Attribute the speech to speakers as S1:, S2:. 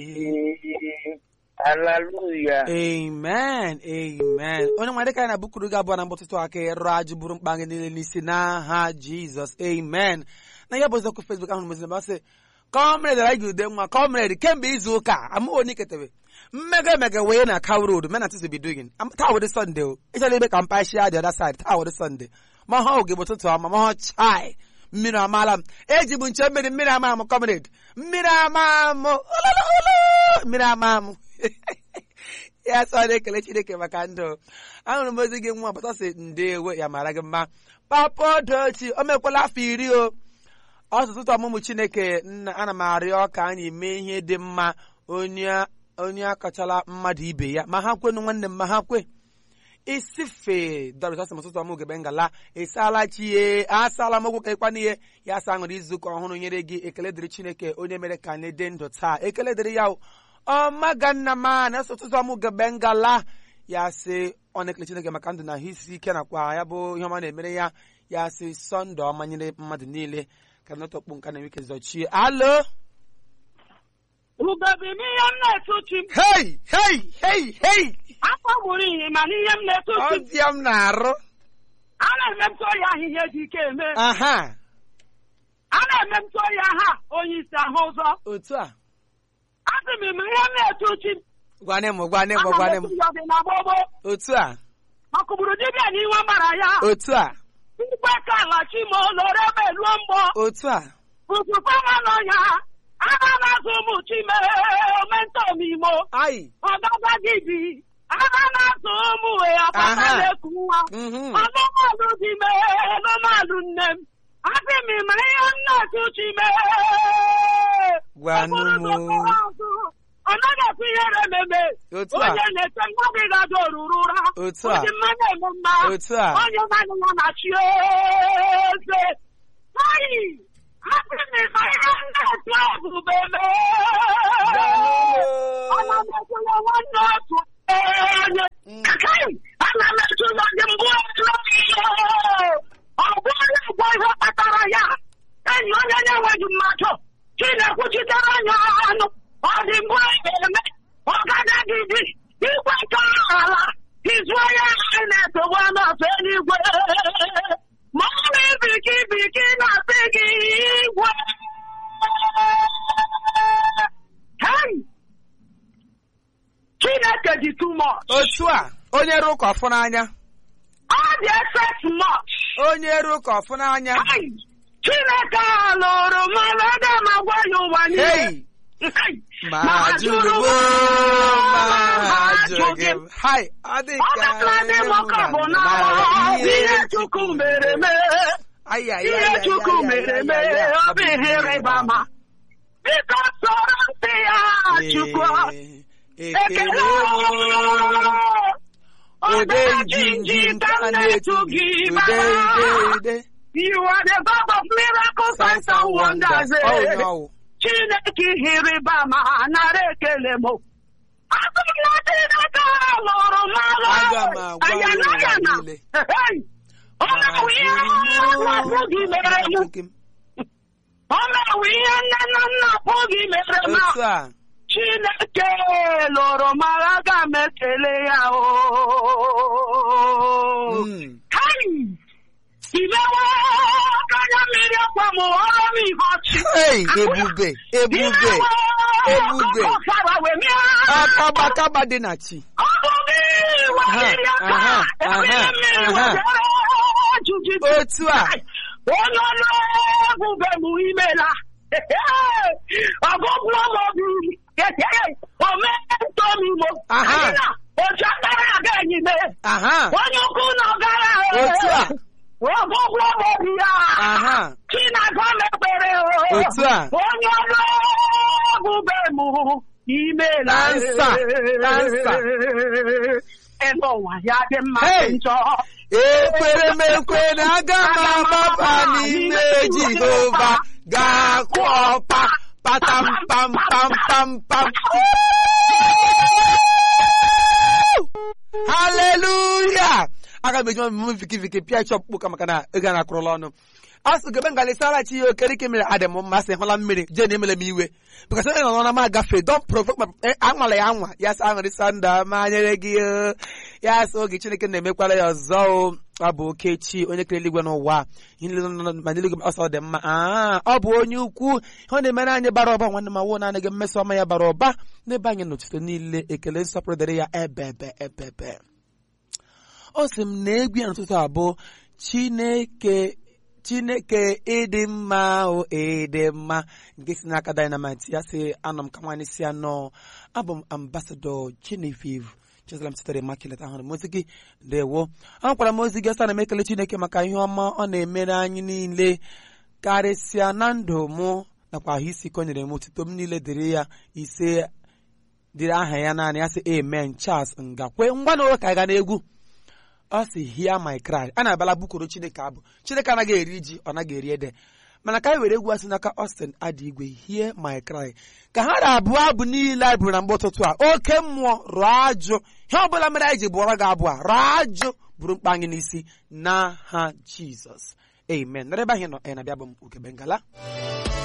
S1: Hallelujah.
S2: amen amen onye nwere dịka anyị na-abụkuru gị abụọ na mgbọtụtụ aka ịrụ ajụ bụrụ mkpa gị niile n'isi n'aha jizọs amen na ya bụ oziokwu fesbuk ahụ meziri masị kọmred anyị ude nwa kọmred kemgbe izu ụka amụghị onye ketebe mmega emega wee na kaw road men antis be doing taa wụdị sọnde o ịchọrọ ebe ka mpa shia the other side taa wụdị sọnde ma ha oge bụ ụtụtụ ọma ma ha chai mmiri amaala m eji bụ nche mmiri mmiri ama m kọmred mmiri ama m olololo mmiri ama m ya sọ na-ekele chineke maka ndụ ahụrụ m ozi gị nwa pụta si ndewo ya mara gị mma papa dochi o mekwala afọ iri o ọtụtụ ọmụmụ chineke nna ana m arịọ ka anyị mee ihe dị mma onye onye akọchala mmadụ ibe ya ma ha kwenu nwanne m ma ha kwe isife dọrịtasị ụtụtụ ọmụ gebe ngala ịsaala chie asala m okwu ka ịkwana ihe ya asa aṅụrụ izu ụka ọhụrụ nyere gị ekele dịrị chineke onye mere ka anyị dị ndụ taa ekele dịrị ya o. ọmaga nna m a na-eso ụtụtụ ọmụ gebe ngala ya sị ọ na-ekele chineke maka ndụ na ahụ isi ike nakwa ya bụ ihe ọma na-emere ya ya sị sọnde ọma nyere mmadụ niile ka nọtọkpu nka na wike zọchie alo
S3: Ugobi n'ihe m na-etuchi m.
S2: hei hei hei hei
S3: Afọ gburu ihe ma n'ihe m na-etuchi m.
S2: ọbịa m na-arụ
S3: A na-emepụta ya ahịhịa dị ike eme.
S2: aha
S3: A na-emepụta ya ha onye isi ahụ ụzọ.
S2: otu a
S3: Asị m ma ihe m na-etuchi m.
S2: gwane m gwane m
S3: Ana m
S2: gwane m
S3: etu ya dị na gbogbo.
S2: otu a
S3: Ọkụgburu dibịa n'iwe mara ya.
S2: otu a
S3: Mgbe ka alachi ma oloro ebe luo mgbọ.
S2: otu a
S3: Fufufe nwa nọ ya. Aga na-azụ ụmụ chime omentọ imo.
S2: ai
S3: Ọgaga gị dị. Aga na-azụ ụmụ ya papa
S2: Aha.
S3: na-eku nwa.
S2: mhm
S3: Anụmanụ dị mee anụmanụ nne m. Asị m ma ihe m na-etuchi mee.
S2: gwanụ
S3: Ọ bụrụ
S2: m
S3: na ọ azụ, ọ naghị ekwu ihere ememe.
S2: otu a
S3: Onye na-eche nwa gị gaji oruru ụra.
S2: Otu a.
S3: Oji mmanya eme mma.
S2: otu a
S3: Onye naanị ya na-achị eze. Ayi! Asị m ma ihe m na-etu ebube mee. Ana m ekwere nwanne otu onye
S2: Mm.
S3: Kai, ana m etụla gị mbụ ihe ọ bụrụ ụgwọ ihe kpatara ya enyi onye na-enweghị mmadụ chinekwuchitere anya anụ ọ dị mbụ eme ọ gagaghị dị igwe nke ala izuo ya anyị na-etowe n'ọtụ eluigwe ma ọ bụ ibiki ibiki na-asị gị igwe Hey! Chineke dị too much.
S2: otu a onye rụ ụka ọfụ n'anya
S3: Ọ dị excess much.
S2: onye rụ ụka ọfụ n'anya
S3: Hey! Chineke a lụrụ mmanụ aga m agwa ya ụwa niile.
S2: hei
S3: Hey!
S2: ma
S3: Ma
S2: jụrụ
S3: jụrụ
S2: m
S3: m,
S2: ma
S3: ma
S2: jụrụ gị
S3: jụrụ
S2: m hai ọ dị
S3: Ọ
S2: ka
S3: dịkwa dị m ka bụ na ihe Chukwu mere mee. Ihe Chukwu mere mee, ọ bụ ihe ịrịba ama. Biko sọrọ ntị ya Chukwu.
S2: ekele ude njinji nka na-etu gị ude ude ude
S3: You are the God of miracles, signs and wonders.
S2: Oh,
S3: eh.
S2: no.
S3: Chineke ihe ịrịba ama nara ekele m. Asị m na Chineke lụrụ mmanụ.
S2: Aga m agwa ya
S3: Ayana
S2: ụwa
S3: ya na.
S2: niile.
S3: Hey! Ọ na-awụ ihe nna gị mere m. Ọ na-awụ ihe nne na nna gị mere m.
S2: otu a
S3: Chineke lụrụ m aga m ekele ya o.
S2: Mm.
S3: Kai! Imewe anya mmiri akwa m ọrụ m ihe ọchị.
S2: Hey, ebube ebube ebube. akabakaba dị na chi
S3: Ọ bụ gị weliri aka
S2: Aha,
S3: ebiri
S2: aha,
S3: mmiri
S2: aha.
S3: wetara jujiji.
S2: otu a
S3: Onye ọnụ ebube m imela. Ọgụgụ ọmọdụ ometọ m imo.
S2: Aha.
S3: Anyị na otu akara aga enyi mee.
S2: aha
S3: Onye ukwu na ọgara
S2: Otu a.
S3: ọgụgụ ọmọdụ ya.
S2: aha
S3: Chinagọ mekpere
S2: Otu a.
S3: onye ọrụ ebube m imela
S2: Dansa, dansa.
S3: ebe ụwa ya dị mma
S2: Hey.
S3: dị njọ
S2: ekwere m ekwe na aga m agbaba n'ime jehova ga-akụ ọpa patam pam pam pam pam haleluya aga m eji m viki viki pịa ịchọ ọkpụkpụ ka maka na ego a na-akwụrụla ọnụ asụ gebe ngalisara chi ya okerike mere adị m mma sị hụla mmiri jee na emele m iwe bikọs onye nọ na m agafe don provoke ma anwala ya anwa ya sị aṅụrị sanda ma nyere gị o. ya sị oge chineke na-emekwala ya ọzọ o ọ bụ okechi onye kere eluigwe n'ụwa ihe niile nọ ma n'eluigwe ọsọ dị mma aa ọ bụ onye ukwu ihe ọ na-emere anyị bara ụba nwanne m awụ naanị gị mmeso ọma ya bara ụba n'ebe anyị n'otuto niile ekele nsọpụrụ dịrị ya ebebe ebebe o sị m na egwu ya n'ụtụtụ abụọ chineke chineke ịdị mma o ịdị mma nke si n'aka dynamite ya sị anọ m ka nwaanyị si anọ abụ m ambasadọ Genevieve Jerusalem sitere Immaculate ahụrụ m ozi gị dewo ahụkwara m ozi gị ọsa na m ekele chineke maka ihe ọma ọ na-emere anyị niile karịsịa na ndụ mụ nakwa ahụ isi ike o nyere m otuto m niile dịrị ya ise dịrị aha ya naanị ya sị amen Charles ngakwe ngwa na ka anyị ga n'egwu ọ sị hear my cry a na-abala bukoro chineke abụ chineke anaghị eri ji ọ naghị eri ede mana ka anyị were egwu asị n'aka Austin adị igwe hear my cry ka ha na-abụ abụ niile anyị bụrụ na mgbe ụtụtụ a oke mmụọ rụọ ajụ ihe ọ bụla mere anyị ji bụọrọ gị abụ a rụọ ajụ bụrụ mkpa anyị n'isi n'aha Jizọs amen nọrọ ebe anyị nọ anyị na-abịa bụ m Ugebe Ngala